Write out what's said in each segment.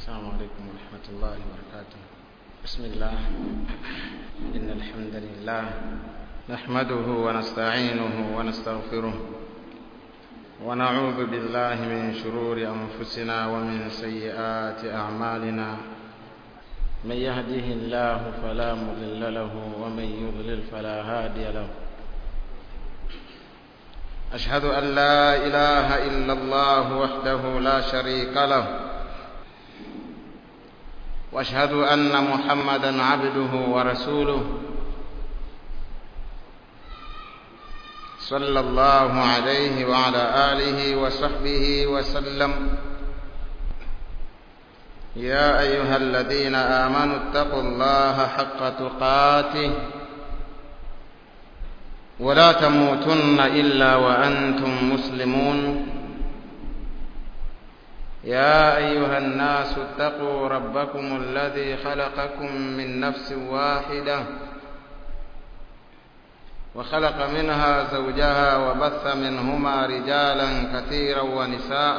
السلام عليكم ورحمة الله وبركاته بسم الله إن الحمد لله نحمده ونستعينه ونستغفره ونعوذ بالله من شرور أنفسنا ومن سيئات أعمالنا من يهده الله فلا مضل له ومن يضلل فلا هادي له أشهد أن لا إله إلا الله وحده لا شريك له واشهد ان محمدا عبده ورسوله صلى الله عليه وعلى اله وصحبه وسلم يا ايها الذين امنوا اتقوا الله حق تقاته ولا تموتن الا وانتم مسلمون يا أيها الناس اتقوا ربكم الذي خلقكم من نفس واحدة وخلق منها زوجها وبث منهما رجالا كثيرا ونساء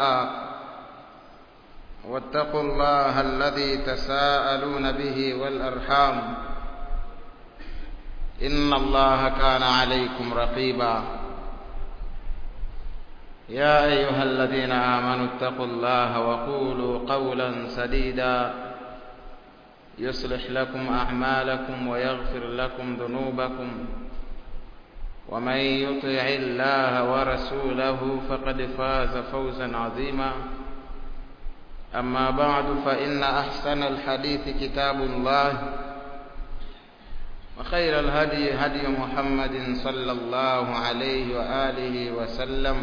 واتقوا الله الذي تساءلون به والأرحام إن الله كان عليكم رقيبا يا أيها الذين آمنوا اتقوا الله وقولوا قولا سديدا يصلح لكم أعمالكم ويغفر لكم ذنوبكم ومن يطع الله ورسوله فقد فاز فوزا عظيما أما بعد فإن أحسن الحديث كتاب الله وخير الهدي هدي محمد صلى الله عليه وآله وسلم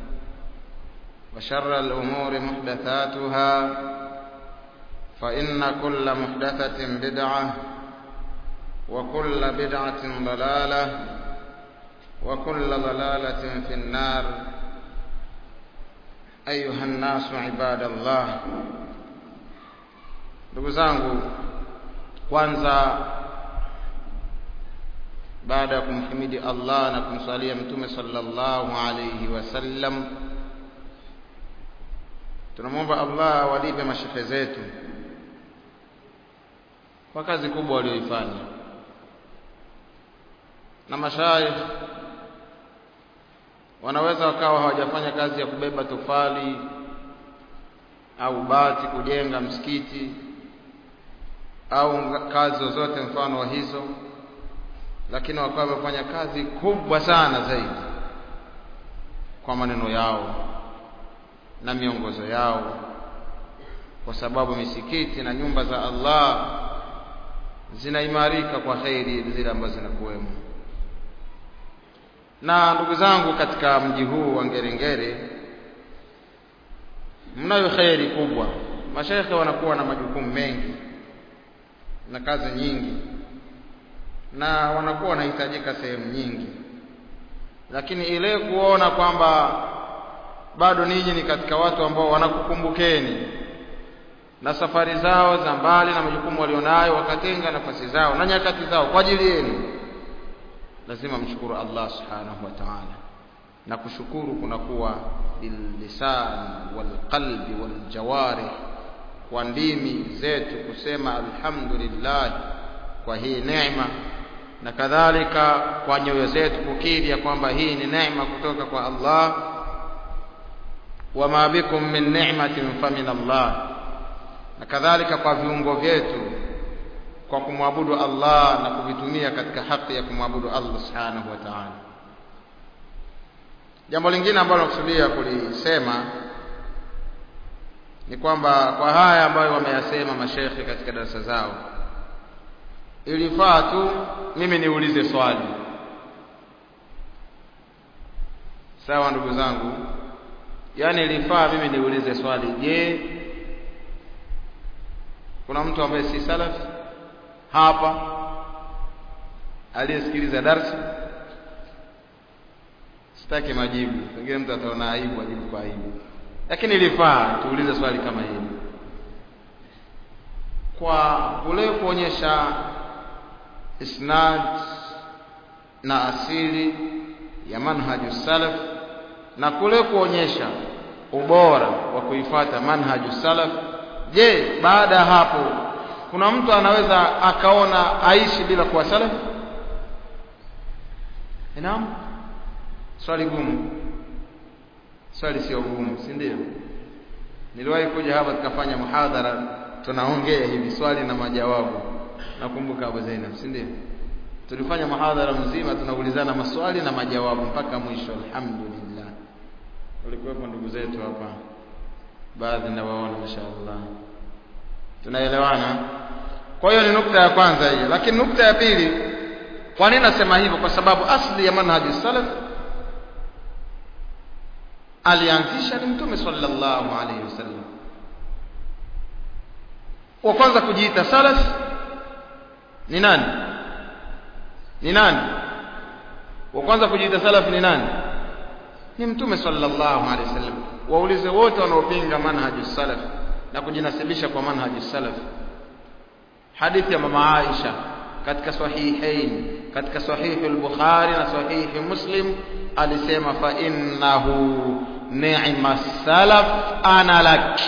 وشر الأمور محدثاتها فإن كل محدثة بدعة وكل بدعة ضلالة وكل ضلالة في النار أيها الناس عباد الله ndugu zangu kwanza baada ya kumhimidi Allah na kumsalia mtume sallallahu alayhi wasallam tunamwomba Allah awalipe mashehe zetu kwa kazi kubwa walioifanya na mashaikh wanaweza wakawa hawajafanya kazi ya kubeba tofali au bati kujenga msikiti au kazi zozote mfano wa hizo lakini wakawa wamefanya kazi kubwa sana zaidi kwa maneno yao na miongozo yao kwa sababu misikiti na nyumba za Allah zinaimarika kwa khairi zile ambazo zinakuwemo na ndugu zangu katika mji huu wa Ngerengere mnayo khairi kubwa mashaikhe wanakuwa na majukumu mengi na kazi nyingi na wanakuwa wanahitajika sehemu nyingi lakini ile kuona kwamba bado ninyi ni katika watu ambao wanakukumbukeni na safari zao za mbali na majukumu walionayo wakatenga nafasi zao na nyakati zao kwa ajili yenu lazima mshukuru Allah subhanahu wa ta'ala na kushukuru kunakuwa billisan walqalbi waljawarih kwa ndimi zetu kusema alhamdulillah kwa hii neema na kadhalika kwa nyoyo zetu kukiri ya kwamba hii ni neema kutoka kwa Allah wama bikum min ni'matin famin Allah na kadhalika kwa viungo vyetu kwa kumwabudu Allah na kuvitumia katika haki ya kumwabudu Allah subhanahu wa ta'ala jambo lingine ambalo nakusudia kulisema ni kwamba kwa haya ambayo wameyasema mashekhe katika darasa zao ilifaa tu mimi niulize swali sawa ndugu zangu yaani ilifaa mimi niulize swali je kuna mtu ambaye si salafi hapa aliyesikiliza darsa sitaki majibu pengine mtu ataona aibu ajibu kwa aibu lakini ilifaa tuulize swali kama hili kwa kule kuonyesha isnad na asili ya manhaju salaf na kule kuonyesha ubora wa kuifata manhaju salaf je baada ya hapo kuna mtu anaweza akaona aishi bila kuwa salafi naam swali gumu swali sio gumu si ndio niliwahi kuja hapa tukafanya muhadhara tunaongea hivi swali na majawabu nakumbuka Abu Zainab si ndio tulifanya muhadhara mzima tunaulizana maswali na majawabu mpaka mwisho alhamdulillah walikuwepo ndugu zetu hapa baadhi nawaona mashaallah tunaelewana kwa hiyo ni nukta ya kwanza hiyo lakini nukta ya pili kwa nini nasema hivyo kwa sababu asli ya manhaji salaf alianzisha ni mtume sallallahu alaihi wasallam wa kwanza kujiita salaf ni nani ni nani wa kwanza kujiita salaf ni nani ni mtume sallallahu alaihi wasallam waulize wote wanaopinga manhaji salaf na kujinasibisha kwa manhaji salaf hadithi ya mama Aisha katika sahihain katika sahihi al-Bukhari na sahihi Muslim alisema fa innahu ni'ma salaf ana lak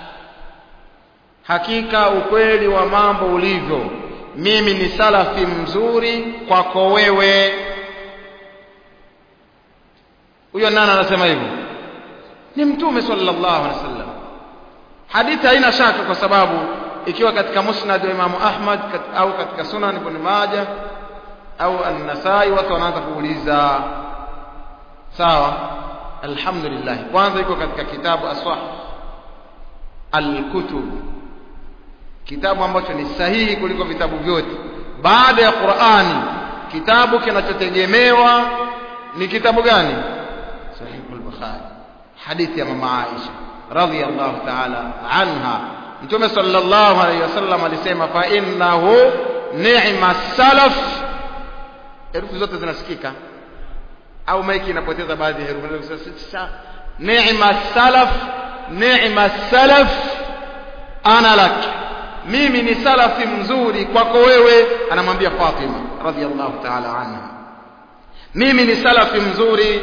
hakika ukweli wa mambo ulivyo mimi ni salafi mzuri kwako wewe huyo nani anasema hivyo ni mtume sallallahu alaihi wasallam hadithi haina shaka kwa sababu ikiwa katika musnad wa Imam Ahmad kat, au katika sunan ibn Majah au an-Nasai watu wanaanza kuuliza sawa alhamdulillah kwanza iko katika kitabu aswah al-kutub kitabu ambacho ni sahihi kuliko vitabu vyote baada ya Qur'ani kitabu kinachotegemewa ni kitabu gani sahih al-bukhari hadithi ya mama Aisha radhiyallahu ta'ala anha mtume sallallahu alayhi wasallam alisema fa innahu ni'ma salaf herufi zote zinasikika au maiki inapoteza baadhi ya herufi ni'ma salaf ni'ma salaf ana lak mimi ni salafi mzuri kwako wewe anamwambia Fatima radhiyallahu ta'ala anha mimi ni salafi mzuri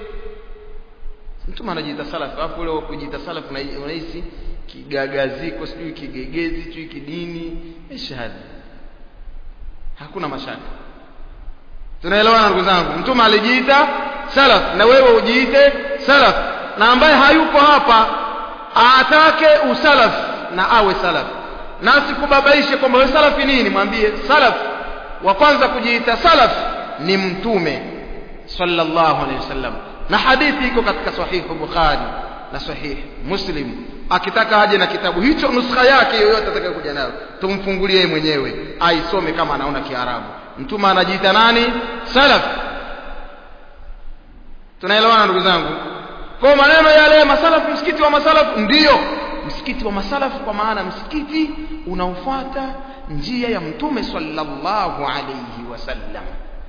mtu anajiita salafi alafu ule kujiita salafi unahisi kigagaziko sijui kigegezi sijui kidini ishahadi hakuna mashaka tunaelewana ndugu zangu mtume alijiita salaf na wewe ujiite salaf na ambaye hayuko hapa atake usalaf na awe salaf na asikubabaishe kwamba wewe salafi nini mwambie salaf wa kwanza kujiita salaf ni mtume sallallahu alaihi wasallam na hadithi iko katika sahihu bukhari na sahihi muslim akitaka aje na kitabu hicho nuskha yake yoyote atakayokuja nayo tumfungulie mwenyewe aisome kama anaona kiarabu mtume anajiita nani salaf tunaelewana ndugu zangu kwa maneno yale masalafu msikiti wa masalafu ndiyo msikiti wa masalafu kwa maana msikiti unaofuata njia ya mtume sallallahu alayhi wasallam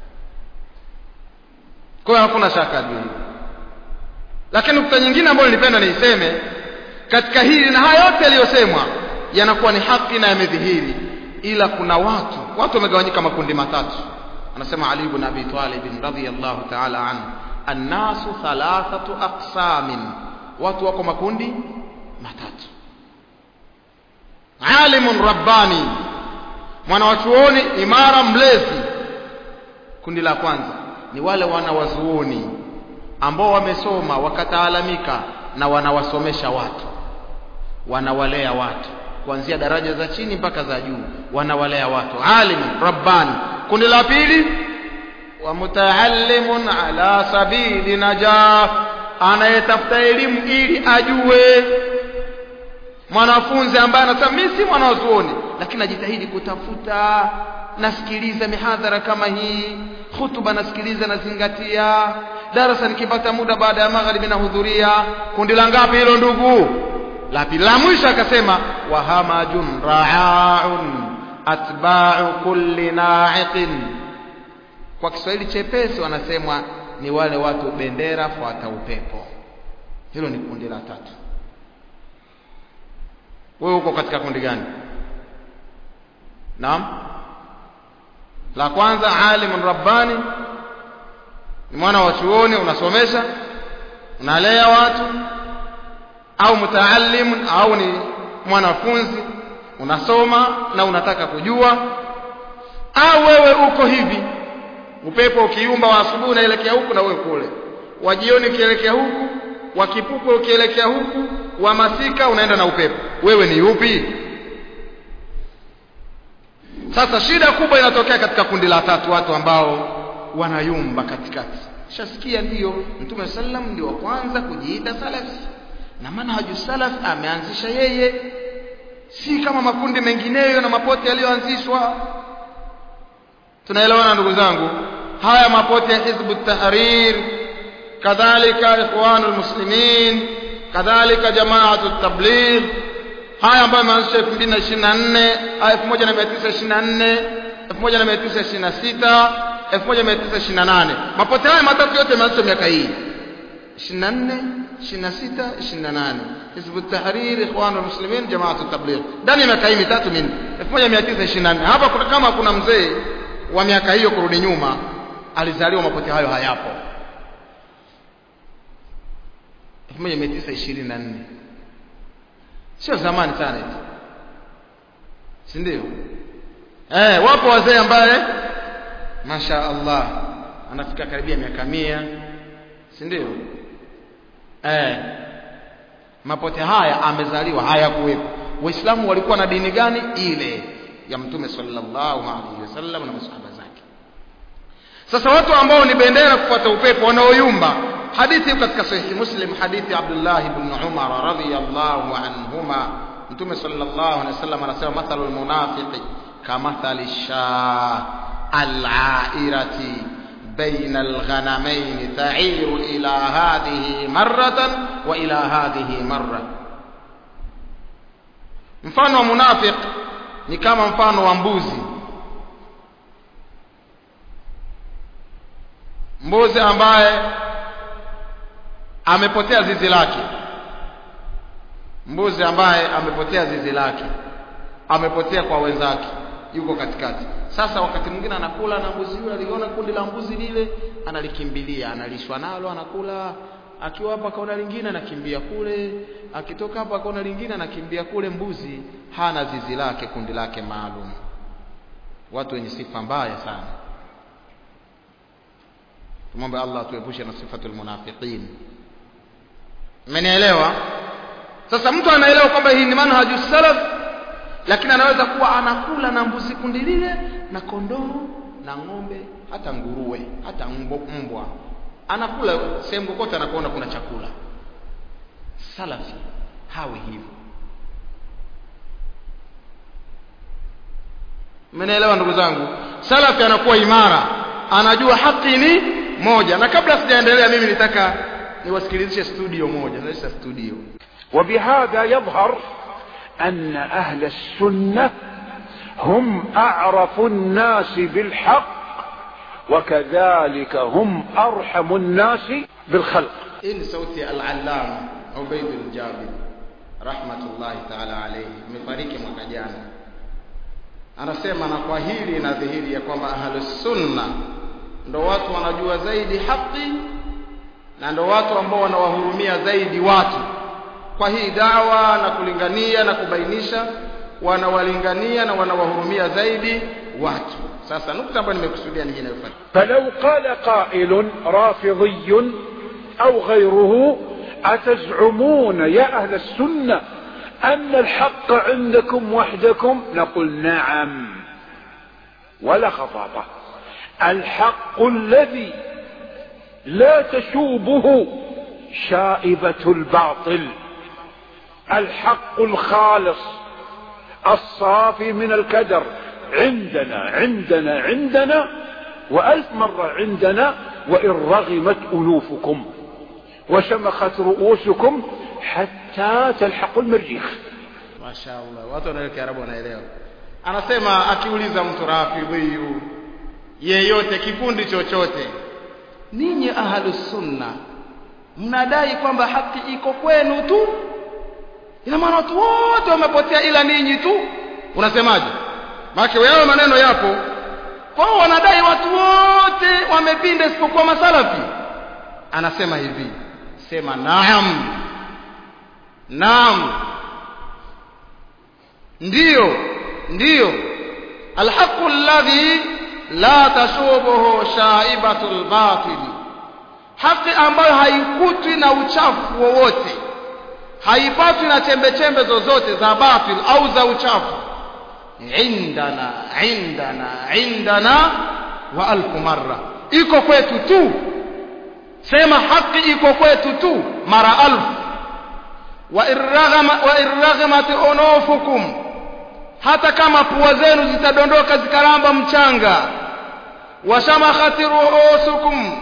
kwa hiyo hakuna shaka juu lakini nukta nyingine ambayo nilipenda niiseme katika hili na haya yote yaliyosemwa yanakuwa ni haki na yamedhihiri ila kuna watu watu wamegawanyika makundi matatu anasema Ali ibn Abi Talib radhiyallahu ta'ala anhu annasu thalathatu aqsamin watu wako makundi matatu alimun rabbani mwanawachuoni imara mlezi kundi la kwanza ni wale wanawazuoni ambao wamesoma wakataalamika na wanawasomesha watu wanawalea watu kuanzia daraja za chini mpaka za juu wanawalea watu alim rabbani kundi la pili wa mutaallimun ala sabili najah anayetafuta elimu ili ajue mwanafunzi ambaye anasema mimi si mwanazuoni lakini najitahidi kutafuta nasikiliza mihadhara kama hii hutuba nasikiliza nazingatia darasa nikipata muda baada ya magharibi nahudhuria kundi la ngapi hilo ndugu la pili la mwisho akasema wahamajun ra'aun atba'u kulli na'iqin kwa Kiswahili chepesi wanasemwa ni wale watu bendera fuata upepo hilo ni kundi la tatu wewe uko katika kundi gani naam la kwanza alimun rabbani ni mwana wa chuoni unasomesha unalea watu au mutaallimun au ni mwanafunzi unasoma na unataka kujua au wewe uko hivi upepo ukiumba wa asubuhi unaelekea huku na wewe kule wa jioni ukielekea huku wa kipupwe ukielekea huku wa masika unaenda na upepo wewe ni upi sasa shida kubwa inatokea katika kundi la tatu watu ambao wanayumba katikati shasikia ndiyo mtume sallam ndio wa kwanza kujiita salafi na manhaju salaf ameanzisha yeye si kama makundi mengineyo na mapote yaliyoanzishwa tunaelewana ndugu zangu haya mapote ya hizbu tahrir kadhalika ikhwanul muslimin kadhalika jamaatu tabligh haya ambayo yameanzishwa 2024 1924 1926 1928 mapote haya matatu yote yameanzishwa miaka hii 24 26 28 hizbu tahrir ikhwanul muslimin jamaatu tabligh ndani ya miaka hii mitatu minne 1924 hapa kuna kama kuna mzee wa miaka hiyo kurudi nyuma alizaliwa mapote hayo hayapo 1924 sio zamani sana hivi si ndio eh wapo wazee ambaye masha Allah anafika karibia miaka mia si ndio eh mapote haya amezaliwa hayakuwepo waislamu walikuwa na dini gani ile ya mtume sallallahu alaihi wasallam na masahaba zake sasa watu ambao ni bendera kufuata upepo wanaoyumba hadithi katika sahihi muslim hadithi abdullah ibn umar radhiyallahu anhuma mtume sallallahu alaihi wasallam anasema mathalu almunafiqi kamathali shah al'airati بين الغنمين تعير إلى هذه مرة وإلى هذه مرة mfano wa munafiq ni kama mfano wa mbuzi mbuzi ambaye amepotea zizi lake mbuzi ambaye amepotea zizi lake amepotea kwa wenzake yuko katikati sasa wakati mwingine anakula na mbuzi yule aliona kundi la mbuzi lile analikimbilia analishwa nalo anakula akiwa hapa kaona lingine anakimbia kule akitoka hapa kaona lingine anakimbia kule mbuzi hana zizi lake kundi lake maalum watu wenye sifa mbaya sana tumwombe Allah tuepushe na sifatul munafiqin mmenielewa sasa mtu anaelewa kwamba hii ni manhaju salaf lakini anaweza kuwa anakula na mbuzi kundi lile na kondoo na ng'ombe hata nguruwe hata mbwa anakula sehemu kokote anapoona kuna chakula salafi hawi hivyo mmenielewa ndugu zangu salafi anakuwa imara anajua haki ni moja na kabla sijaendelea mimi nitaka niwasikilizishe studio moja naisha studio وبهذا يظهر أن أهل السنة هم أعرف الناس بالحق وكذلك هم أرحم الناس بالخلق hii ni sauti ya al-allama Ubaid al-Jabir rahmatullahi ta'ala alayhi amefariki mwaka jana anasema na kwa hili inadhihiri ya kwamba ahlus sunna ndo watu wanajua zaidi haki na ndo watu ambao wanawahurumia zaidi watu kwa hii dawa na kulingania na kubainisha wanawalingania na wanawahurumia zaidi watu sasa nukta ambayo nimekusudia ni hii inayofuata فلو قال قائل رافضي أو غيره أتزعمون يا أهل السنة أن الحق عندكم وحدكم نقول نعم ولا خطابة الحق الذي لا تشوبه شائبة الباطل الحق الخالص الصافي من الكدر عندنا عندنا عندنا وألف مرة عندنا وإن رغمت أنوفكم وشمخت رؤوسكم حتى تلحقوا المريخ mashaallah watu wanaelewa kiarabu wanaelewa anasema akiuliza mtu rafidhiyu yeyote kikundi chochote ninyi ahlus sunna mnadai kwamba haki iko kwenu tu ina maana watu wote wamepotea ila ninyi tu unasemaje maana wewe maneno yapo kwao wanadai watu wote wamepinda isipokuwa masalafi anasema hivi sema naam naam ndiyo ndiyo alhaqu alladhi la tashubuhu shaibatu lbatil haki ambayo haikutwi na uchafu wowote haipatwi na chembe chembe zozote za batil au za uchafu indana indana indana wa alfu marra iko kwetu tu sema haki iko kwetu tu mara alfu wa irraghamat unufukum hata kama pua zenu zitadondoka zikaramba mchanga washamakhat ruusukum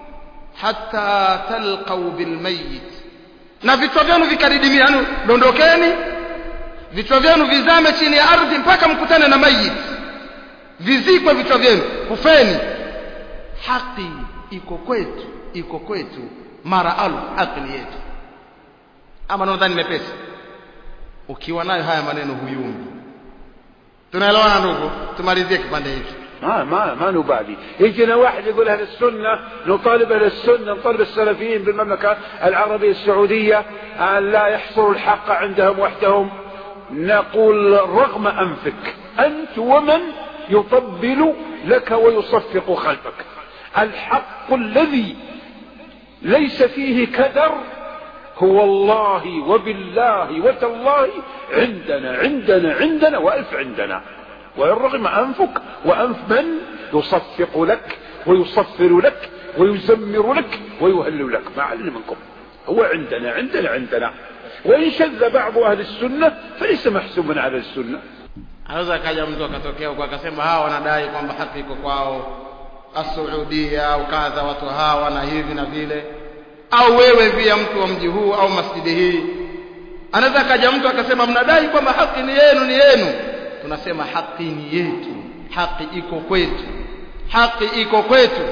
hatta talqau bilmayit na vichwa vyenu vikadidimia yani dondokeni vichwa vyenu vizame chini ya ardhi mpaka mkutane na mayit vizikwe vichwa vyenu kufeni haki iko kwetu iko kwetu mara alfu haki ni yetu ama nadhani mepesi ukiwa nayo haya maneno huyumbi tunaelewana ndugu tumalizie kipande hiki ما ما ما نبالي يجينا واحد يقول اهل السنه نطالب اهل السنه نطالب السلفيين بالمملكه العربيه السعوديه ان لا يحصروا الحق عندهم وحدهم نقول رغم انفك انت ومن يطبل لك ويصفق خلفك الحق الذي ليس فيه كدر هو الله وبالله وتالله عندنا عندنا عندنا والف عندنا وإن رغم أنفك وأنف من يصفق لك ويصفر لك ويزمر لك ويهلل لك ما علم منكم هو عندنا عندنا عندنا وإن شذ بعض أهل السنة فليس محسوبا على السنة anaweza akaja mtu akatokea huko akasema hawa wanadai kwamba haki iko kwao asuudia au kadha watu hawa na hivi na vile au wewe pia mtu wa mji huu au masjidi hii anaweza akaja mtu akasema mnadai kwamba haki ni yenu ni yenu tunasema haki ni yetu haki iko kwetu haki iko kwetu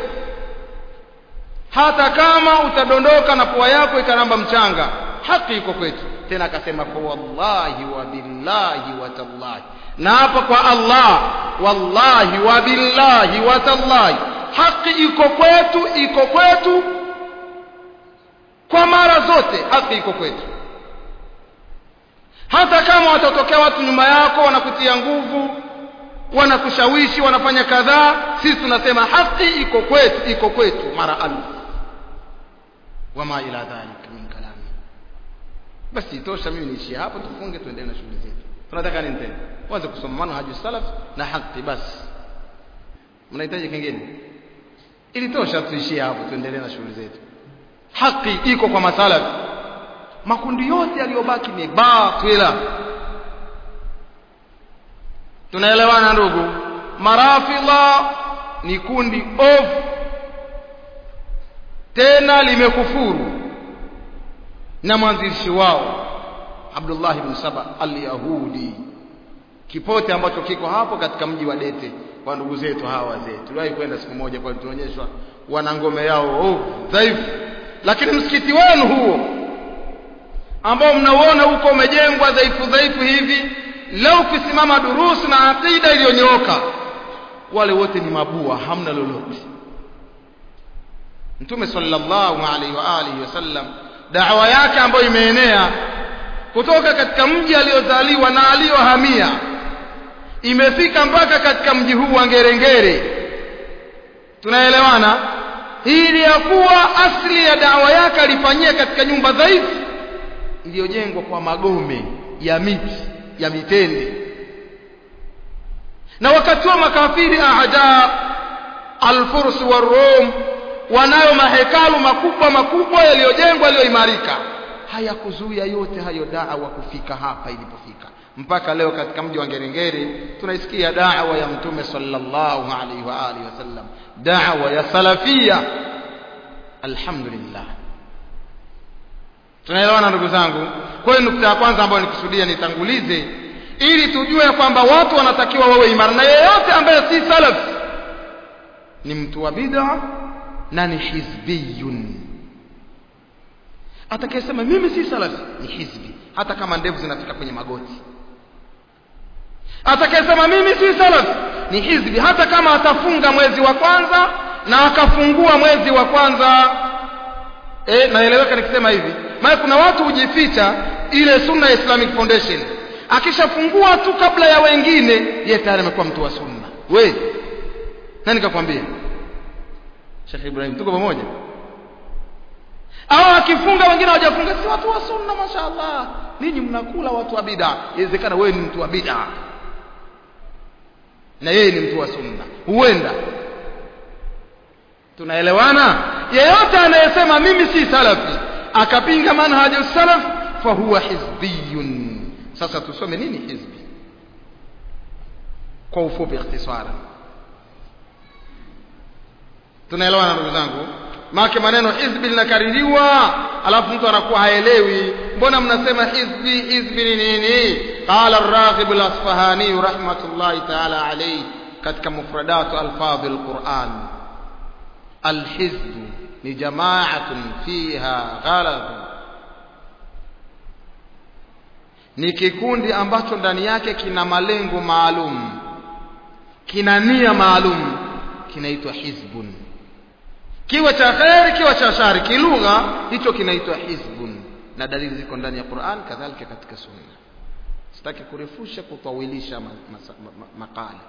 hata kama utadondoka na pua yako ikaramba mchanga haki iko kwetu tena akasema kwa wallahi wa billahi wa tallahi na hapa kwa Allah wallahi wa billahi wa tallahi haki iko kwetu iko kwetu kwa mara zote haki iko kwetu hata kama watatokea watu nyuma yako wanakutia nguvu wanakushawishi wanafanya kadhaa sisi tunasema haki iko kwetu iko kwetu mara alfu wama ila dhalik min kalami basi itosha mimi niishie hapo tufunge tuendelee na shughuli zetu tunataka nini tena kwanza kusoma manhaju salaf na haki basi mnahitaji kingine ilitosha tuishie hapo tuendelee na shughuli zetu haki iko kwa masalafi makundi yote yaliyobaki ni batila tunaelewana ndugu marafidha ni kundi ovu tena limekufuru na mwanzilishi wao Abdullah ibn Saba al-Yahudi kipote ambacho kiko hapo katika mji wa Dete kwa ndugu zetu hawa wazee tuliwahi kwenda siku moja kwa tuonyeshwa wana ngome yao ovu dhaifu lakini msikiti wenu huo ambao mnauona huko umejengwa dhaifu dhaifu hivi leo ukisimama durusu na aqida iliyonyooka wale wote ni mabua hamna lolote mtume sallallahu alaihi wa alihi wasallam dawa yake ambayo imeenea kutoka katika mji aliozaliwa na aliyohamia imefika mpaka katika mji huu wa Ngerengere tunaelewana ili ya kuwa asili ya dawa yake alifanyia katika nyumba dhaifu iliyojengwa kwa magome ya miti ya mitende na wakati wa makafiri aada alfurs wa rum wanayo mahekalu makubwa makubwa yaliyojengwa yaliyoimarika hayakuzuia yote hayo dawa kufika hapa ilipofika mpaka leo katika mji wa Ngerengere tunaisikia dawa ya mtume sallallahu alaihi wa alihi wasallam dawa ya salafia alhamdulillah tunaelewana ndugu zangu kwa hiyo nukta ya kwanza ambayo nikusudia nitangulize ili tujue kwamba watu wanatakiwa wawe imara na yeyote ambaye si salaf ni mtu wa bid'a na ni hizbiyun atakayesema mimi si salaf ni hizbi hata kama ndevu zinafika kwenye magoti atakayesema mimi si salaf ni hizbi hata kama atafunga mwezi wa kwanza na akafungua mwezi wa kwanza e, naeleweka nikisema hivi maana kuna watu hujificha ile sunna islamic foundation akishafungua tu kabla ya wengine yeye tayari amekuwa mtu wa sunna we nani kakwambia Sheikh Ibrahim tuko pamoja au akifunga wengine hawajafunga si watu wa sunna mashaallah ninyi mnakula watu wa bid'a inawezekana wewe ni mtu wa bid'a na yeye ni mtu wa sunna huenda tunaelewana yeyote anayesema mimi si salafi akapinga manhaju salaf fahuwa hizbiyun sasa tusome nini hizbi kwa ufupi ikhtisara tunaelewana ndugu zangu maake maneno hizbi linakaririwa alafu mtu anakuwa haelewi mbona mnasema hizbi hizbi ni nini qala ar-raghib al-asfahani rahmatullahi ta'ala alayhi katika mufradatu alfadhi al-Qur'an al-hizb ni jama'atun fiha ghalab ni kikundi ambacho ndani yake kina malengo maalum kina nia maalum kinaitwa hizbun kiwa cha khair kiwa cha shari kilugha hicho kinaitwa hizbun na dalili ziko ndani ya Qur'an kadhalika katika sunna sitaki kurefusha kutawilisha makala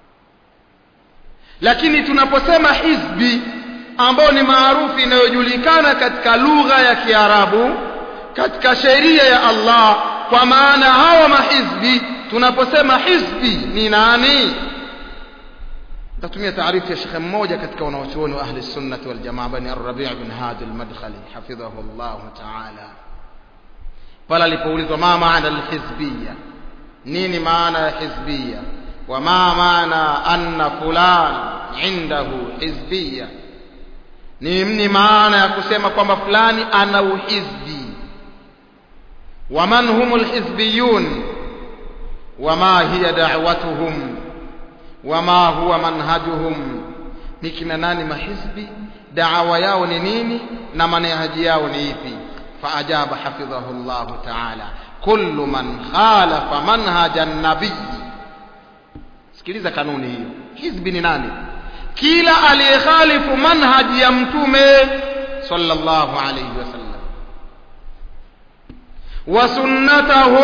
lakini tunaposema hizbi ambao ni maarufu inayojulikana katika lugha ya Kiarabu katika sheria ya Allah kwa maana hawa mahizbi tunaposema hizbi ni nani tatumia taarifu ya shekhe mmoja katika wanawachuoni wa ahli sunnati wal jamaa bani ar-Rabi' bin Hadi al-Madkhali hafidhahu Allah ta'ala pale alipoulizwa ma maana al-hizbiyya nini maana ya hizbiyya wa ma maana anna fulan indahu hizbiyya ni ni maana ya kusema kwamba fulani ana uhizbi ومن هم الحزبيون وما هي دعوتهم وما هو منهجهم nikina nani mahizbi da'wa yao ni nini na manhaji yao ni ipi faajaba hafidhahu Allah ta'ala kullu man khalafa manhaja an-nabiy sikiliza kanuni hiyo hizbi ni nani kila aliyekhalifu manhaji ya mtume sallallahu alayhi wasallam wa sunnatahu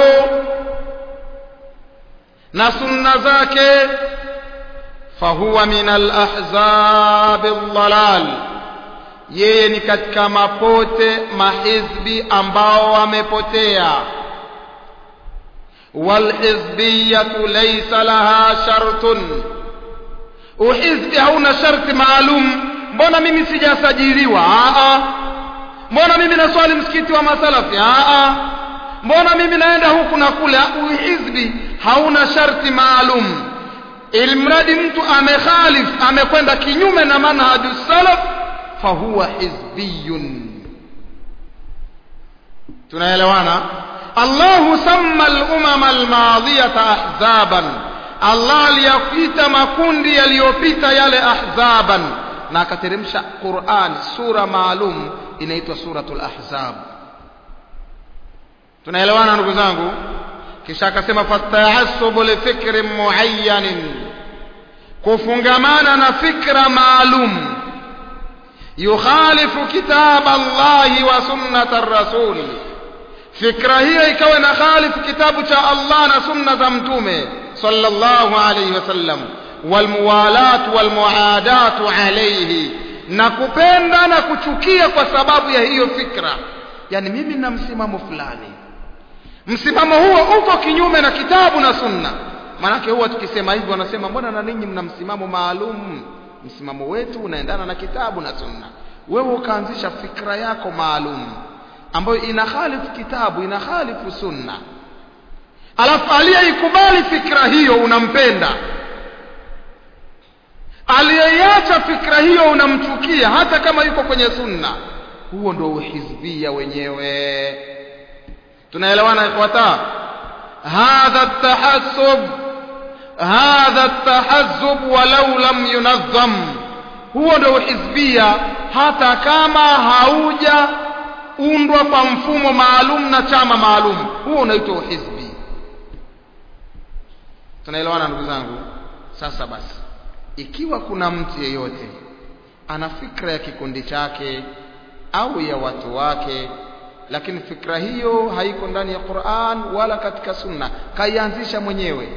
na sunna zake fahuwa min alahzab aldalal yeye ni katika mapote mahizbi ambao wamepotea walhizbiyatu laysa laha shartun uhizbi hauna sharti maalum mbona mimi sijasajiliwa a mbona mimi naswali msikiti wa masalafi a mbona mimi naenda huku na kule uhizbi hauna sharti maalum ilmradi mtu amekhalif amekwenda kinyume na manhaju salaf fahuwa hizbiyun tunaelewana Allahu samma al-umama al-madiyata ahzaban Allah aliyakuita makundi yaliyopita yale ahzaban na akateremsha Qur'an sura maalum inaitwa suratul ahzab tunaelewana ndugu zangu kisha akasema fasta'assubu li fikrin muayyanin kufungamana na fikra maalum yukhalifu kitab Allahi wa sunnata ar-rasul fikra hiyo ikawa na khalifu kitabu cha Allah na sunna za mtume sallallahu alayhi wasallam walmuwalat walmuadat alayhi na kupenda na kuchukia kwa sababu ya hiyo fikra yani mimi nina msimamo fulani msimamo huo uko kinyume na kitabu na sunna maanake huwa tukisema hivyo wanasema mbona na ninyi mna msimamo maalum msimamo wetu unaendana na kitabu na sunna wewe ukaanzisha fikra yako maalum ambayo inakhalifu kitabu inakhalifu sunna alafu aliyeikubali fikra hiyo unampenda aliyeiacha fikra hiyo unamchukia hata kama yuko kwenye sunna huo ndio uhizbia wenyewe tunaelewana ikhwata hadha at-tahassub hadha at-tahazzub walau lam yunazzam huo ndio uhizbia hata kama hauja undwa kwa mfumo maalum na chama maalum huo unaitwa uhizbi tunaelewana ndugu zangu sasa basi ikiwa kuna mtu yeyote ana fikra ya kikundi chake au ya watu wake lakini fikra hiyo haiko ndani ya Qur'an wala katika sunna kaianzisha mwenyewe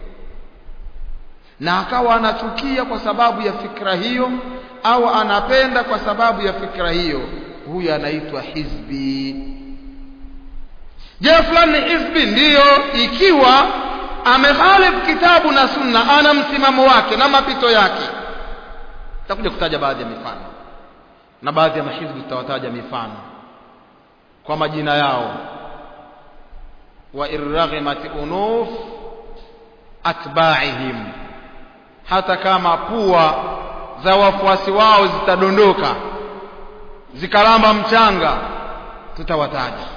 na akawa anachukia kwa sababu ya fikra hiyo au anapenda kwa sababu ya fikra hiyo huyu anaitwa hizbi je fulani ni hizbi ndiyo ikiwa amehalifu kitabu na sunna ana msimamo wake na mapito yake takuja kutaja baadhi ya mifano na baadhi ya mahizbi tutawataja mifano kwa majina yao wa irraghimat unuf atba'ihim hata kama pua za wafuasi wao zitadondoka zikalamba mchanga tutawataja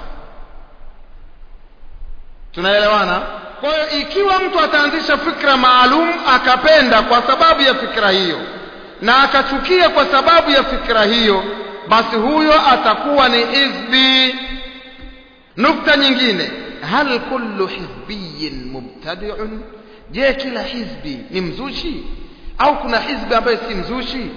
tunaelewana kwa hiyo ikiwa mtu ataanzisha fikra maalum akapenda kwa sababu ya fikra hiyo na akachukia kwa sababu ya fikra hiyo basi huyo atakuwa ni hizbi nukta nyingine hal kullu hizbiyin mubtadi'un je kila hizbi ni mzushi au kuna hizbi ambaye si mzushi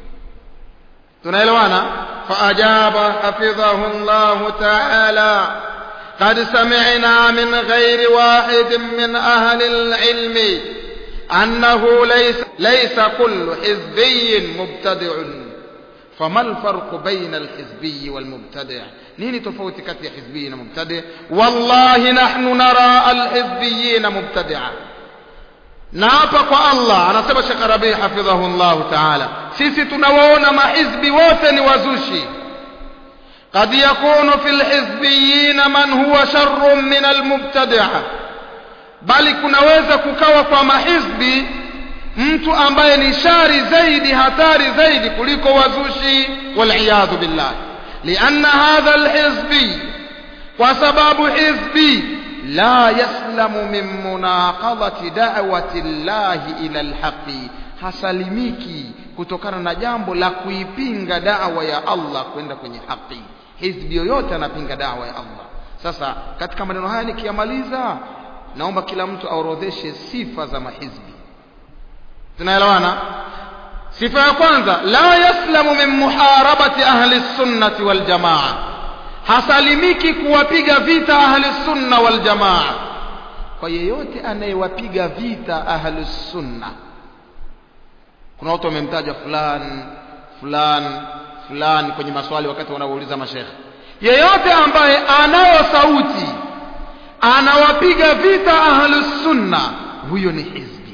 tunaelewana faajaba hafidhahu Allah ta'ala قد سمعنا من غير واحد من أهل العلم أنه ليس, ليس كل حزبي مبتدع فما الفرق بين الحزبي والمبتدع نين تفوت كتي حزبيين مبتدع والله نحن نرى الحزبيين مبتدعا naapa kwa allah anasema shekh rabii hafidhahu llahu taala sisi tunawaona mahizbi wote ni wazushi قد يكون في الحزبيين من هو شر من المبتدعة bali kunaweza kukawa kwa mahizbi mtu ambaye ni shari zaidi hatari zaidi kuliko wazushi waliyadhu billah lianna hadha alhizbi kwa sababu hizbi la yaslamu min munaqadhati da'wati llahi ila alhaqi hasalimiki kutokana na jambo la kuipinga dawa ya Allah kwenda kwenye haki hizbi yoyote anapinga dawa ya Allah sasa katika maneno haya nikiyamaliza naomba kila mtu aorodheshe sifa za mahizbi tunaelewana sifa ya kwanza la yaslamu min muharabati ahli sunnati wal jamaa hasalimiki kuwapiga vita ahli sunna wal jamaa kwa yeyote anayewapiga vita ahli sunna kuna watu wamemtaja fulani fulani fulani kwenye maswali wakati wanauliza mashekhe yeyote ambaye anayo sauti anawapiga vita ahlus sunna huyo ni hizbi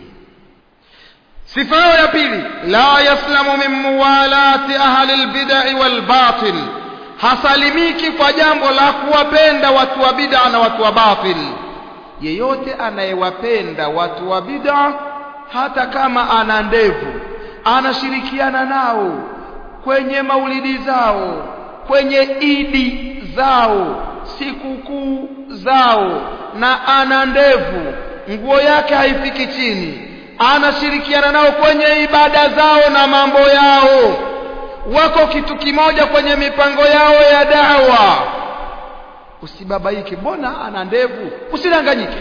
sifa yao ya pili la yaslamu min muwalati ahli albid'i wal batil hasalimiki kwa jambo la kuwapenda watu wa bid'a na watu wa batil yeyote anayewapenda watu wa bid'a hata kama ana ndevu anashirikiana nao kwenye maulidi zao kwenye idi zao sikukuu zao na ana ndevu nguo yake haifiki chini anashirikiana nao kwenye ibada zao na mambo yao wako kitu kimoja kwenye mipango yao ya dawa usibabaike mbona ana ndevu usidanganyike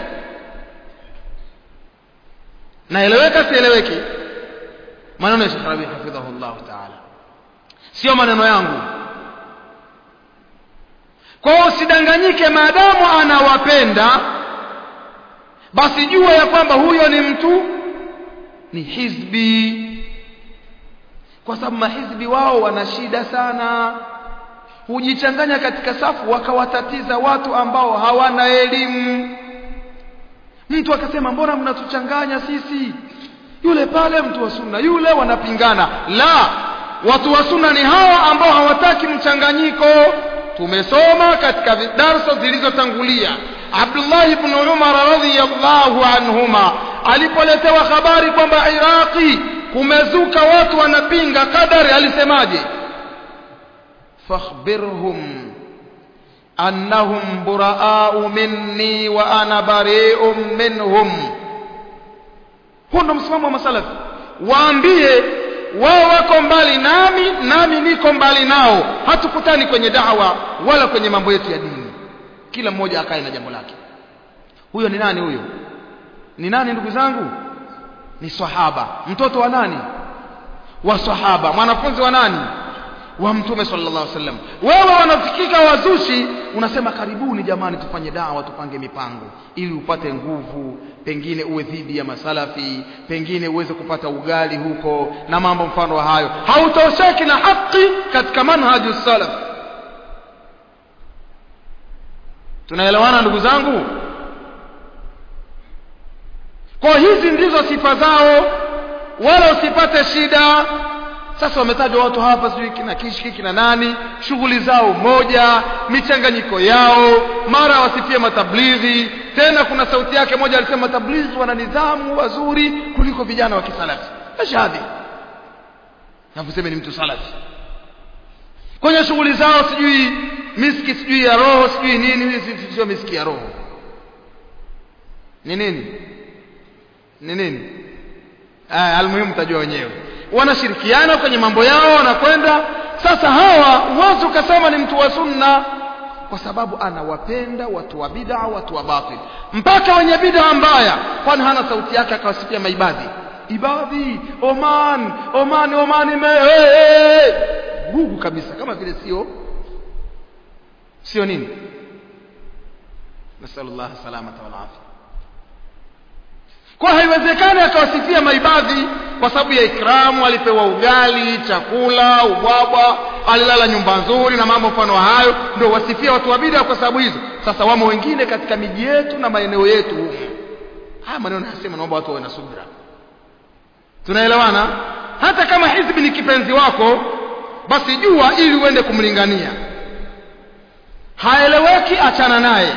naeleweka sieleweki maneno ya Sheikh Rabi hafidhahu Allah taala sio maneno yangu kwa hiyo usidanganyike maadamu anawapenda basi jua ya kwamba huyo ni mtu ni hizbi kwa sababu mahizbi wao wana shida sana hujichanganya katika safu wakawatatiza watu ambao hawana elimu mtu akasema mbona mnatuchanganya sisi yule pale mtu wa sunna yule wanapingana la watu wa sunna ni hawa ambao hawataki mchanganyiko tumesoma katika darsa zilizotangulia Abdullah ibn Umar radhiyallahu anhuma alipoletewa habari kwamba Iraqi kumezuka watu wanapinga kadari alisemaje fakhbirhum annahum buraa'u minni wa ana bari'un minhum huo ndo msimamo wa masalafi waambie wao wako mbali nami nami niko mbali nao hatukutani kwenye dawa wala kwenye mambo yetu ya dini kila mmoja akae na jambo lake huyo ni nani huyo ni nani ndugu zangu ni sahaba mtoto wa nani wa sahaba mwanafunzi wa nani wa mtume sallallahu alaihi wasallam wewe wanafikika wazushi unasema karibuni jamani tufanye dawa tupange mipango ili upate nguvu pengine uwe dhidi ya masalafi pengine uweze kupata ugali huko na mambo mfano wa hayo hautosheki na haki katika manhaju salaf tunaelewana ndugu zangu kwa hizi ndizo sifa zao wala usipate shida sasa wametajwa watu hapa sijui kina kishki kina nani shughuli zao moja michanganyiko yao mara wasifie matablighi tena kuna sauti yake moja alisema matablighi wana nidhamu wazuri kuliko vijana wa kisalafi ashadhi na kuseme ni mtu salafi kwenye shughuli zao sijui miski sijui ya roho sijui nini hizi sio miski ya roho ni nini ni nini aya almuhimu tajua wenyewe wanashirikiana kwenye mambo yao wanakwenda sasa hawa huwezi ukasema ni mtu wa sunna kwa sababu anawapenda watu wa bid'a watu wa batil mpaka wenye bid'a mbaya kwani hana sauti yake akawasifia maibadhi ibadhi oman oman oman me hey, hey. gugu kabisa kama vile sio sio nini nasallallahu salamata wal afia kwa haiwezekani akawasifia maibadhi kwa sababu ya ikramu alipewa ugali chakula ubwabwa alilala nyumba nzuri na mambo mfano hayo ndio wasifia watu wa bid'a kwa sababu hizo sasa wamo wengine katika miji yetu na maeneo yetu humu haya maneno nasema naomba watu wawe na subira tunaelewana hata kama hizbi ni kipenzi wako basi jua ili uende kumlingania haeleweki achana naye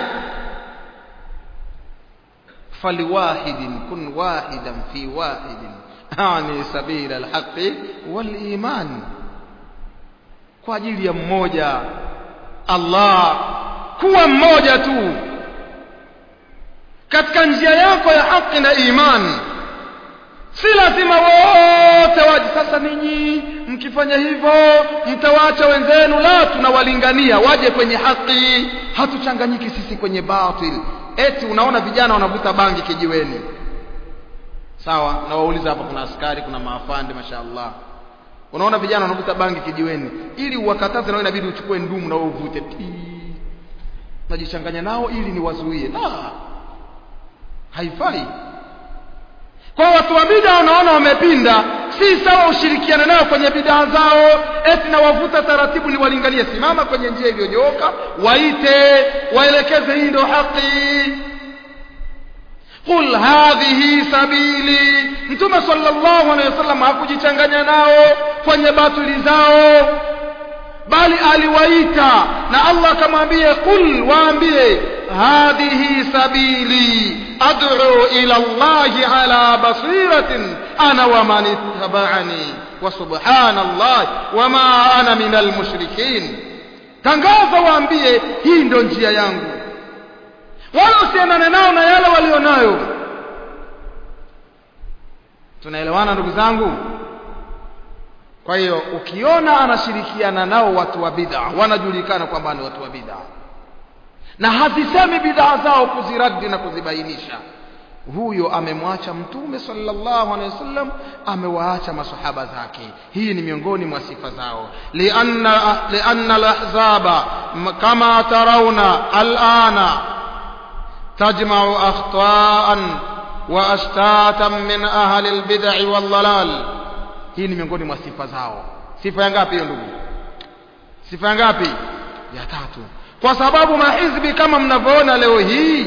فلواحد كن واحدا في واحد أعني سبيل الحق والإيمان kwa ajili ya mmoja Allah kuwa mmoja tu katika njia yako ya haki na imani si lazima wote waje sasa ninyi mkifanya hivyo mtawaacha wenzenu la tunawalingania waje kwenye haki hatuchanganyiki sisi kwenye batil eti unaona vijana wanavuta bangi kijiweni sawa na wauliza hapa kuna askari kuna maafande mashaallah unaona vijana wanavuta bangi kijiweni ili uwakataze nao inabidi uchukue ndumu na wewe uvute najichanganya nao ili niwazuie la haifai kwa watu wa bid'a wanaona wamepinda si sawa ushirikiane nao kwenye bid'a zao eti na wavuta taratibu niwalinganie simama kwenye njia iliyonyooka waite waelekeze hii ndio haki qul hadhihi sabili mtume sallallahu alaihi wasallam hakujichanganya nao kwenye batili zao bali aliwaita na Allah akamwambia qul waambie hadhihi sabili ad'u ila Allah ala basiratin ana wa man ittaba'ani wa subhanallah wama ana minal mushrikin tangaza waambie hii ndio njia yangu wala usiendane nao na yale walionayo tunaelewana ndugu zangu kwa hiyo ukiona anashirikiana nao watu wa bid'a wanajulikana kwamba ni watu wa bid'a na hazisemi bid'a zao kuziradi na kuzibainisha huyo amemwacha mtume sallallahu alaihi wasallam amewaacha masahaba zake hii ni miongoni mwa sifa zao lianna lianna alahzaba kama tarawna alana tajma'u akhta'an wa ashtatan min ahli albid'i waldhalal hii ni miongoni mwa sifa zao sifa ya ngapi hiyo ndugu sifa ya ngapi ya tatu kwa sababu mahizbi kama mnavyoona leo hii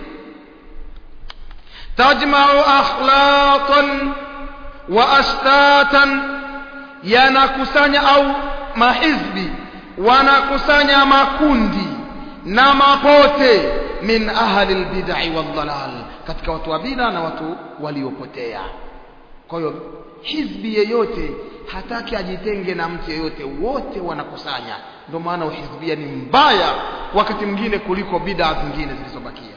tajma'u akhlaqan wa ashtatan yanakusanya au mahizbi wanakusanya makundi na mapote min ahli albid'i waldhalal katika watu wa bid'a na watu waliopotea kwa hiyo hizbi yeyote hataki ajitenge na mtu yeyote wote wanakusanya ndio maana uhizbia ni mbaya wakati mwingine kuliko bid'a zingine zilizobakia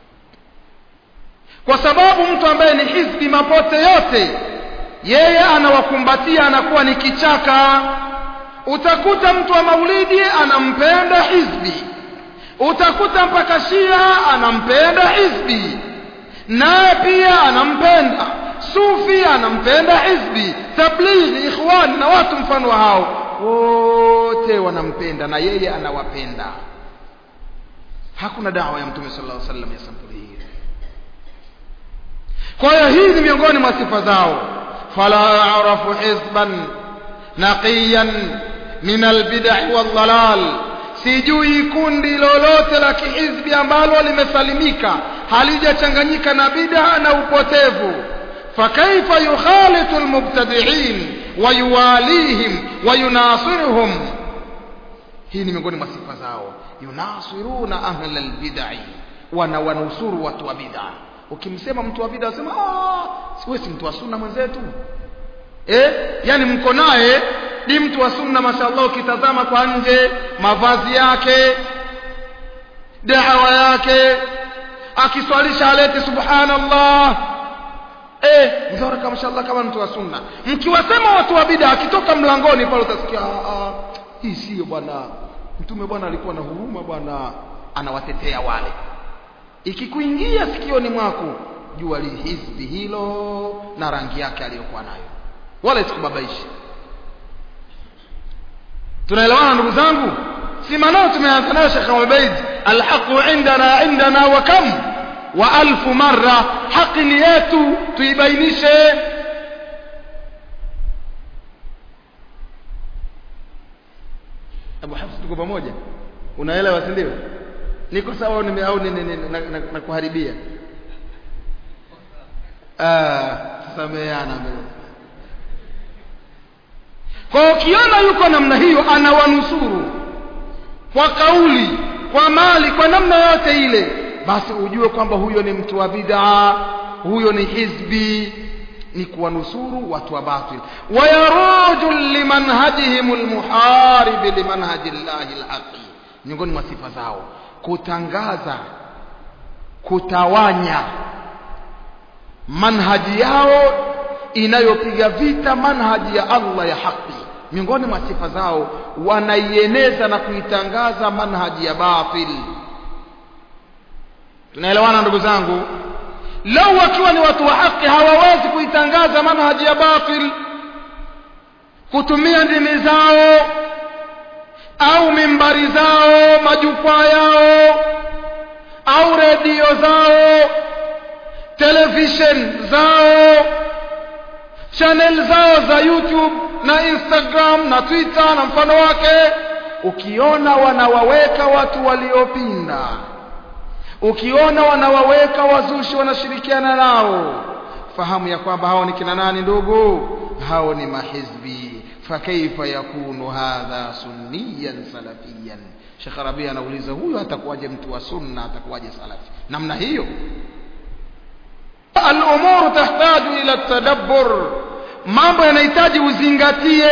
kwa sababu mtu ambaye ni hizbi mapote yote yeye anawakumbatia anakuwa ni kichaka utakuta mtu wa maulidi anampenda hizbi utakuta mpaka shia anampenda hizbi naye pia anampenda sufi anampenda hizbi tablighi ikhwan na watu mfano wa hao wote wanampenda na yeye anawapenda hakuna dawa ya mtume sallallahu alaihi wasallam ya sampuli hii kwa hiyo hii ni miongoni mwa sifa zao fala arafu hizban naqiyan min albid'i waldhalal sijui kundi lolote la kihizbi ambalo limesalimika halijachanganyika na bid'a na upotevu fakaifa yukhalitu almubtadi'in wayuwalihim wayunasiruhum hii ni miongoni mwa sifa zao yunasiruna ahla albid'i wana wanusuru watu wa bid'a ukimsema mtu wa bid'a wasema ah wewe si mtu wa sunna mwenzetu eh yani mko naye ni mtu wa sunna mashallah ukitazama kwa nje mavazi yake dawa yake akiswalisha alete subhanallah eh mzora kama mashallah kama mtu wa sunna mkiwasema watu wa bid'a akitoka mlangoni pale utasikia ah hii sio bwana mtume bwana alikuwa na huruma bwana anawatetea wale ikikuingia sikioni mwako jua hizbi hilo na rangi yake aliyokuwa nayo wala isikubabaishi tunaelewana ndugu zangu si maneno tumeanza nayo Sheikh Ubaid alhaqu indana indana wa kam wa alfu marra haki ni yetu tuibainishe Abu Hafs tuko pamoja unaelewa si ndio niko sawa au nime au na kuharibia ah sameana kwa ukiona yuko namna hiyo anawanusuru kwa kauli kwa mali kwa namna yote ile basi ujue kwamba huyo ni mtu wa bid'a huyo ni hizbi ni kuwanusuru watu wa batil wayaruju limanhajihim almuharib limanhaji llahi alhaqi miongoni mwa sifa zao kutangaza kutawanya manhaji yao inayopiga vita manhaji ya Allah ya haki miongoni mwa sifa zao wanaieneza na kuitangaza manhaji ya batil tunaelewana ndugu zangu lau wakiwa ni watu wa haki hawawezi kuitangaza manhaji ya batil kutumia ndimi zao au mimbari zao majukwaa yao au redio zao television zao channel zao za youtube na instagram na twitter na mfano wake ukiona wanawaweka watu waliopinda ukiona wanawaweka wazushi wanashirikiana nao fahamu ya kwamba hao ni kina nani ndugu hao ni mahizbi fakaifa yakunu hadha sunniyan salafiyan Sheikh Rabi anauliza huyo atakuwaje mtu wa sunna atakuwaje salafi namna hiyo al-umuru tahtaju ila tadabbur mambo yanahitaji uzingatie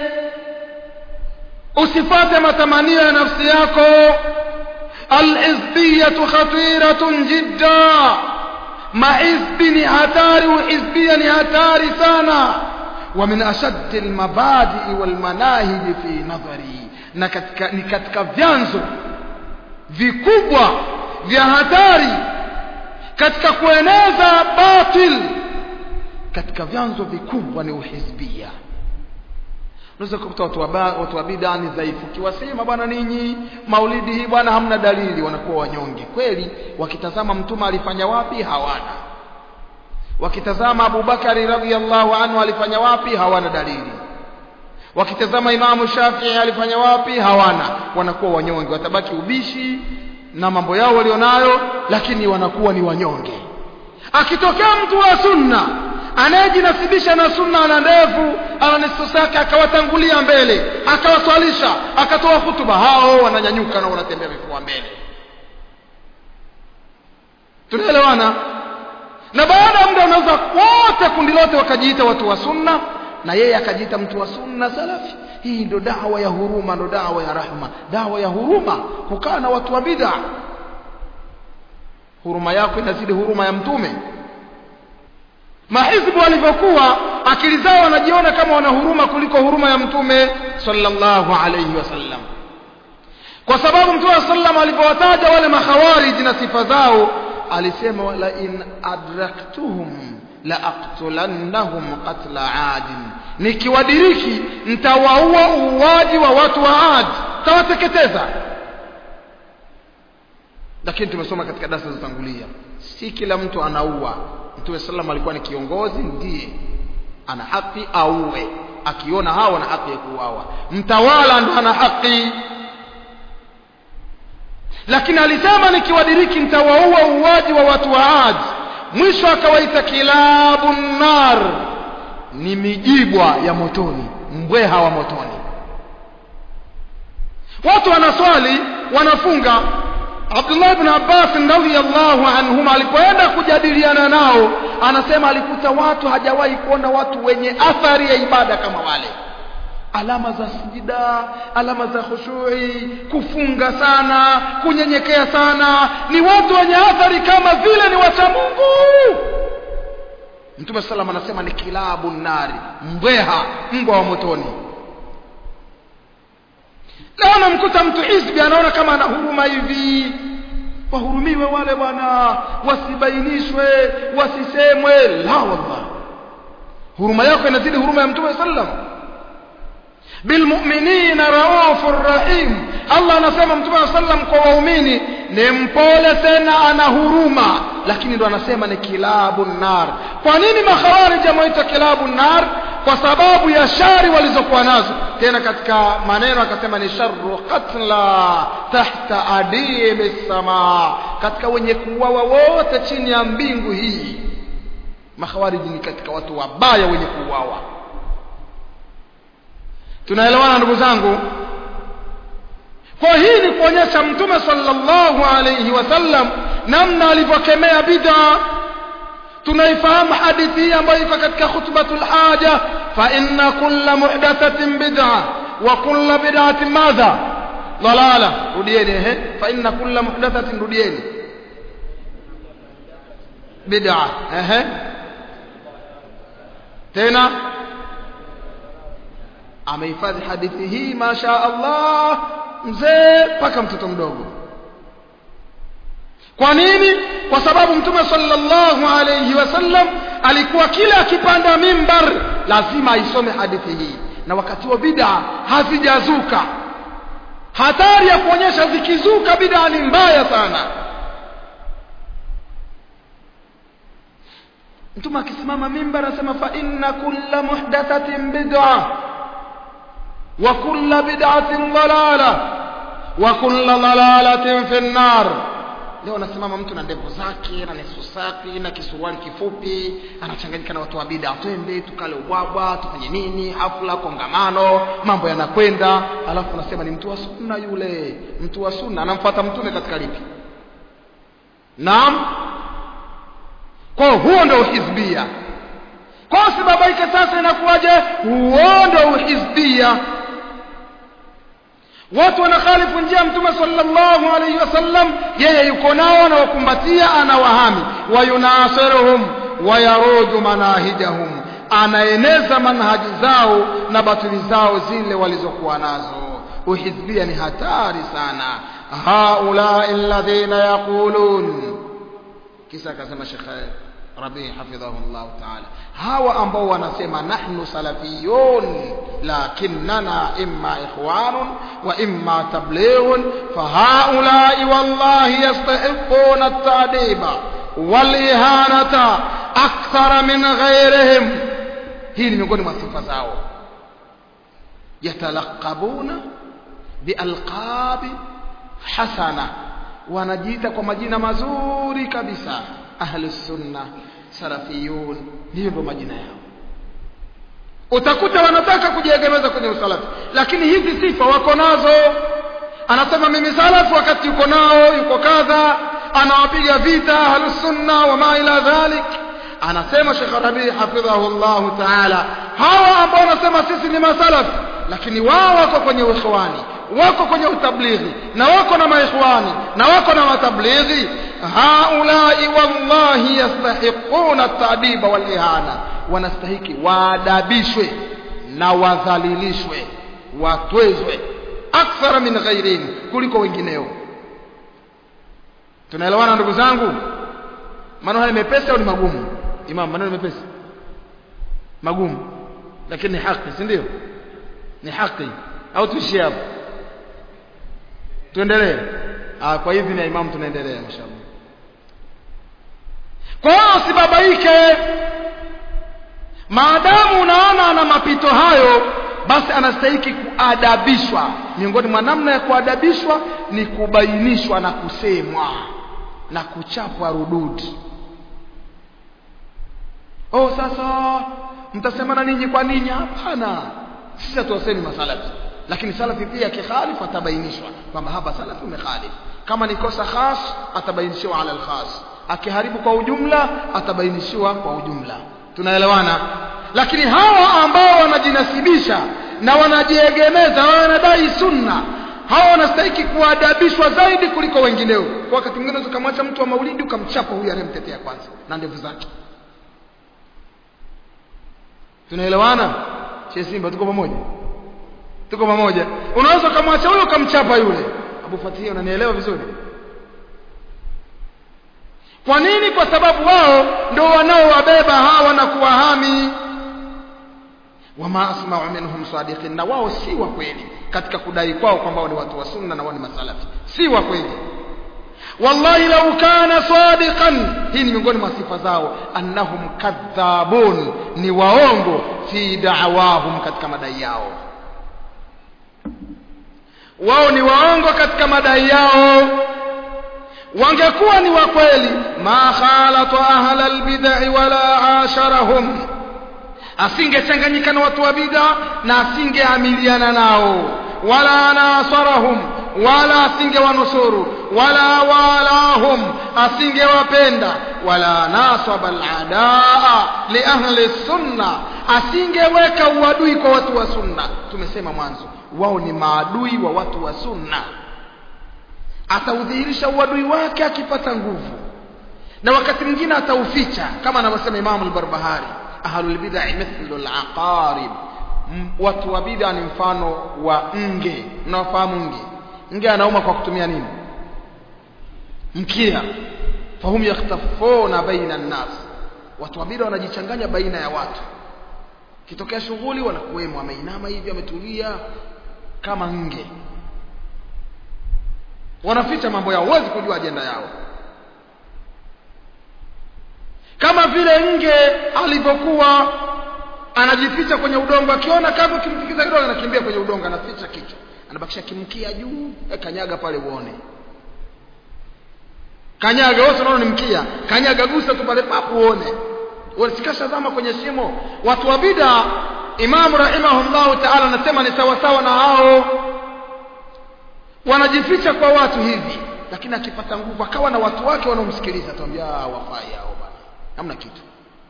usifate matamanio ya nafsi yako al-hizbiyatu khatiratun jidda mahizbi ni hatari uhizbia ni hatari sana ومن أشد المبادئ والمناهج في نظري na katika, ni katika vyanzo vikubwa vya hatari katika kueneza batil katika vyanzo vikubwa ni uhizbia unaweza kukuta watu wa watu wa bid'a ni dhaifu kiwasema bwana ninyi maulidi hii bwana hamna dalili wanakuwa wanyonge kweli wakitazama mtume alifanya wapi hawana wakitazama Abubakari radhiallahu anhu alifanya wapi hawana dalili wakitazama Imamu Shafii alifanya wapi hawana wanakuwa wanyonge watabaki ubishi na mambo yao walionayo lakini wanakuwa ni wanyonge akitokea mtu wa sunna anayejinasibisha na sunna ana ndevu ana nisosaka akawatangulia mbele akawaswalisha akatoa hutuba hao wananyanyuka na wanatembea vifua mbele tunaelewana na baada ya muda unaweza wote kundi lote wakajiita watu wa sunna na yeye akajiita mtu wa sunna salafi hii ndo dawa ya huruma ndo dawa ya rahma dawa ya huruma kukaa na watu wa bid'a huruma yako inazidi huruma ya mtume mahizbu walivyokuwa akili zao wanajiona kama wana huruma kuliko huruma ya mtume sallallahu alayhi wasallam kwa sababu mtume sallam alipowataja wale makhawarij na sifa zao alisema la in adraktuhum la aqtulannahum qatla adin nikiwadiriki nitawaua uuaji wa watu wa Ad tawateketeza lakini tumesoma katika darasa zilizotangulia si kila mtu anaua mtume sallam alikuwa ni kiongozi ndiye ana haki auwe akiona hawa wana haki ya kuuawa mtawala ndo ana haki lakini alisema nikiwadiriki nitawaua uuaji wa watu wa Ad mwisho akawaita kilabu nar ni mijibwa ya motoni mbweha wa motoni watu wanaswali wanafunga Abdullah ibn Abbas radhiyallahu anhuma alipoenda kujadiliana nao anasema alikuta watu hajawahi kuona watu wenye athari ya ibada kama wale alama za sijida alama za khushui kufunga sana kunyenyekea sana ni watu wenye athari kama vile ni wacha Mungu Mtume sallam anasema ni kilabu nari mbweha mbwa wa motoni leo anamkuta mtu hizbi anaona kama ana huruma hivi wahurumiwe wale bwana wasibainishwe wasisemwe la wallah huruma yako inazidi huruma ya mtume sallam bilmu'minina raufur rahim Allah anasema mtume sallam kwa waumini ni mpole tena ana huruma lakini ndo anasema ni kilabu nar kwa nini makhawarij ameita kilabu nar kwa sababu ya shari walizokuwa nazo tena katika maneno akasema ni sharru qatla tahta adimi sama katika wenye kuuawa wote chini ya mbingu hii makhawariji ni katika watu wabaya wenye kuuawa tunaelewana ndugu zangu kwa hii ni kuonyesha mtume sallallahu alayhi wasallam namna alivyokemea bid'a tunaifahamu hadithi hii ambayo iko katika khutbatul haja fa inna kulla muhdathatin bid'a wa kulla bid'atin madha dalala rudieni ehe fa inna kulla muhdathatin rudieni bid'a ehe tena amehifadhi hadithi hii masha Allah mzee mpaka mtoto mdogo kwa nini kwa sababu mtume sallallahu alayhi wasallam alikuwa kila akipanda mimbar lazima aisome hadithi hii na wakati wa bid'a hazijazuka hatari ya kuonyesha zikizuka bid'a ni mbaya sana mtume akisimama mimbar anasema fa inna kulla muhdathatin bid'a wa kulla bid'atin dalala wa kulla dalalatin fi an-nar leo anasimama mtu na ndevu zake na nusu safi na kisuruali kifupi anachanganyika na watu wa bid'a twende tukale ubwabwa tufanye nini hafla kongamano mambo yanakwenda alafu anasema ni mtu wa sunna yule mtu wa sunna anamfuata mtume katika lipi naam kwa huo ndio uhizbia kwa usibabaike sasa inakuwaje huo ndio uhizbia watu wanakhalifu njia mtume sallallahu alayhi wasallam yeye yuko nao anawakumbatia anawahami wayunasiruhum wayarudu manahijahum anaeneza manhaji zao na batili zao zile walizokuwa nazo uhizbia ni hatari sana haulai alladhina yaqulun kisa akasema shekhe rabii hafidhahullah taala hawa ambao wanasema nahnu salafiyun lakinnana imma ikhwanun wa imma tablighun fahaulai wallahi yastahiquna at-ta'diba wal-ihanata akthara min ghayrihim hii ni miongoni mwa sifa zao yatalaqabuna bialqabi hasana wanajiita kwa majina mazuri kabisa ahli sunna salafiyun hiyo ndio majina yao utakuta wanataka kujiegemeza kwenye usalafi lakini hizi sifa wako nazo anasema mimi salafu wakati yuko nao yuko kadha anawapiga vita ahli sunna wa ma ila dhalik anasema Sheikh Rabi hafidhahullah taala hawa ambao wanasema sisi ni masalafi lakini wao wako kwenye ikhwani wako kwenye utablighi na wako na maikhwani na wako na matablighi haulai wallahi yastahiquna at-ta'diba wal ihana wanastahiki waadabishwe na wadhalilishwe watwezwe akthara min ghairihim kuliko wengineo tunaelewana ndugu zangu maneno haya mepesi au ni magumu imam maneno mepesi magumu lakini ni haki si ndio ni haki au tuishie hapo tuendelee ah kwa hivi na imam tunaendelea inshallah kwa hiyo usibabaike maadamu unaona ana mapito hayo basi anastahiki kuadabishwa miongoni mwa namna ya kuadabishwa ni kubainishwa na kusemwa na kuchapwa rududi oh sasa mtasemana ninyi kwa ninyi hapana sisi hatuwasemi masalafi lakini salafi pia akikhalifu atabainishwa kwamba hapa salafi umekhalif kama ni kosa khas atabainishiwa ala alkhas akiharibu kwa ujumla atabainishiwa kwa ujumla tunaelewana lakini hawa ambao wanajinasibisha na wanajiegemeza wanadai sunna hawa wanastahiki kuadabishwa zaidi kuliko wengineo kwa wakati mwingine ukamwacha mtu wa maulidi ukamchapa huyu anayemtetea kwanza na ndevu zake tunaelewana che simba tuko pamoja tuko pamoja unaweza ukamwacha huyo ukamchapa yule abu fatihia unanielewa vizuri kwa nini kwa sababu wao ndio wanaowabeba hawa na kuwahami wama asma'u minhum sadiqin na wao si wa kweli katika kudai kwao kwamba wao ni watu wa sunna na wao ni masalafi si wa kweli wallahi lau kana sadiqan hii ni miongoni mwa sifa zao annahum kadhabun ni waongo fi da'wahum katika madai yao wao ni waongo katika madai yao wangekuwa ni wa kweli ma khalata ahla albid'i wala asharahum asingechanganyika na watu wa bid'a na asingeamiliana nao wala nasarahum wala asingewanusuru wala walahum asingewapenda wala nasaba aladaa li ahli sunna asingeweka uadui kwa watu wa sunna tumesema mwanzo wao ni maadui wa watu wa sunna ataudhihirisha uadui wake akipata nguvu na wakati mwingine atauficha kama anavyosema Imam al-Barbahari ahlul bid'ah mithlu al-aqarib watu wa bid'a ni mfano wa nge mnawafahamu nge nge anauma kwa kutumia nini mkia fahum yakhtafuna baina an-nas watu wa bid'a wanajichanganya baina ya watu kitokea shughuli wanakuwemo ameinama hivi ametulia kama nge wanaficha mambo yao huwezi kujua ajenda yao kama vile nge alivyokuwa anajificha kwenye udongo akiona kama ukimtikiza kidogo anakimbia kwenye udongo anaficha kichwa anabakisha kimkia juu e, kanyaga pale uone kanyaga wewe unaona ni mkia kanyaga gusa tu pale papo uone wasikasha zama kwenye shimo watu wa bid'a Imam rahimahullahu ta'ala anasema ni sawa sawa na hao wanajificha kwa watu hivi lakini akipata nguvu akawa na watu wake wanaomsikiliza tuambia wafai hao bana hamna kitu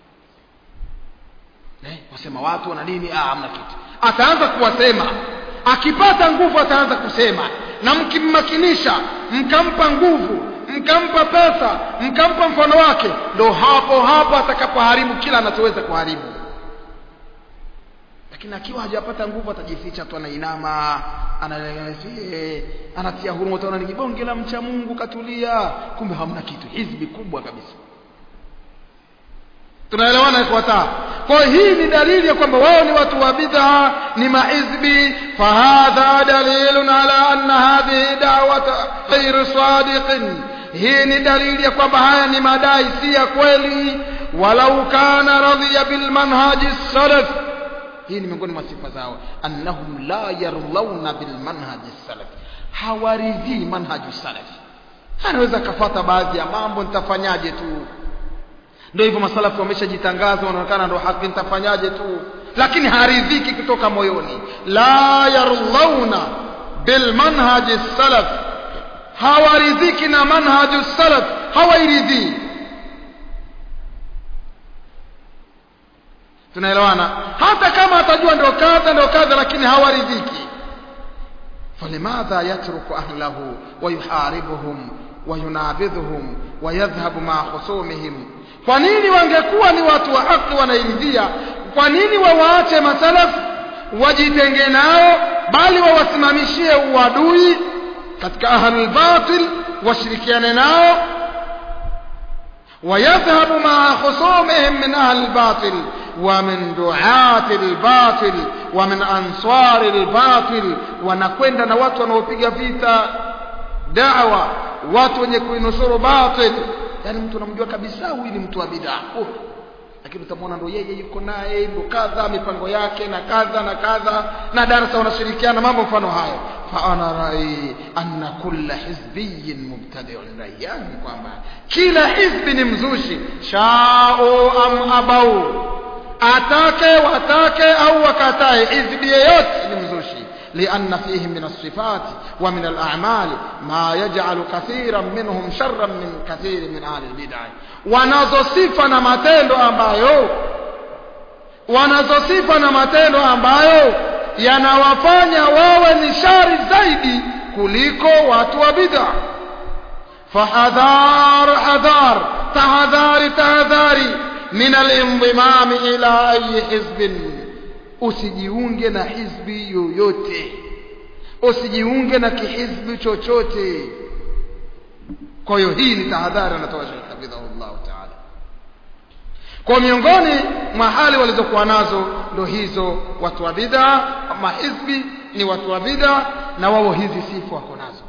eh wasema watu wana nini ah hamna kitu ataanza kuwasema akipata nguvu ataanza kusema na mkimmakinisha mkampa nguvu mkampa pesa mkampa mfano wake ndo hapo hapo atakapoharibu kila anachoweza kuharibu lakini akiwa hajapata nguvu atajificha tu anainama analelezie anatia huruma utaona ni kibonge la mcha Mungu katulia kumbe hamna kitu hizbi kubwa kabisa tunaelewana ifuata kwa hii ni dalili ya kwamba wao ni watu wa bid'a ni mahizbi fahadha dalilun ala anna hadhihi da'wata ghayr sadiqin hii ni dalili ya kwamba haya ni madai si ya kweli walau kana radhiya bil manhaji salaf hii ni miongoni mwa sifa zao annahum la yarlauna bil manhaji salaf hawaridhii manhaji salaf anaweza kafata baadhi ya mambo nitafanyaje tu ndio hivyo masalafu wameshajitangaza wanaonekana ndio haki nitafanyaje tu lakini haridhiki kutoka moyoni la yarlauna bil manhaji salaf hawaridhiki na manhaju salaf hawairidhii tunaelewana hata kama atajua ndio kadha ndio kadha lakini hawaridhiki فلماذا يترك أهله ويحاربهم وينابذهم ويذهب مع خصومهم kwa nini wangekuwa ni watu wa haki wanairidhia kwa nini wawaache masalaf wajitenge nao bali wawasimamishie uadui katika ahlul batil washirikiane nao ويذهب مع خصومهم من أهل الباطل ومن دعاة الباطل ومن أنصار الباطل wanakwenda na watu wanaopiga vita dawa watu wenye kuinusuru batil yani mtu unamjua kabisa huyu ni mtu wa bid'a oh. lakini utamwona ndo yeye yuko naye ndo kadha mipango yake na kadha na kadha na darasa wanashirikiana mambo mfano hayo fa ana rai anna kulla hizbiyin mubtadi'un rai yangu kwamba kila hizbi ni mzushi shao am abau atake watake au wakatae hizbi yeyote ni mzushi لأن فيهم من الصفات ومن الأعمال ما يجعل كثيرا منهم شرا من كثير من أهل البدع wanazo sifa na matendo ambayo wanazo sifa na matendo ambayo yanawafanya wawe ni shari zaidi kuliko watu wa bid'a fahadhar hadhar tahadhari tahadhari min al-inzimam ila ayi hizbin usijiunge na hizbi yoyote usijiunge na kihizbi chochote kwa hiyo hii ni tahadhari anatoa Sheikh hafidhahullah taala kwa miongoni mwa hali walizokuwa nazo ndo hizo watu wa bid'a mahizbi ni watu wa bid'a na wao hizi sifa wako nazo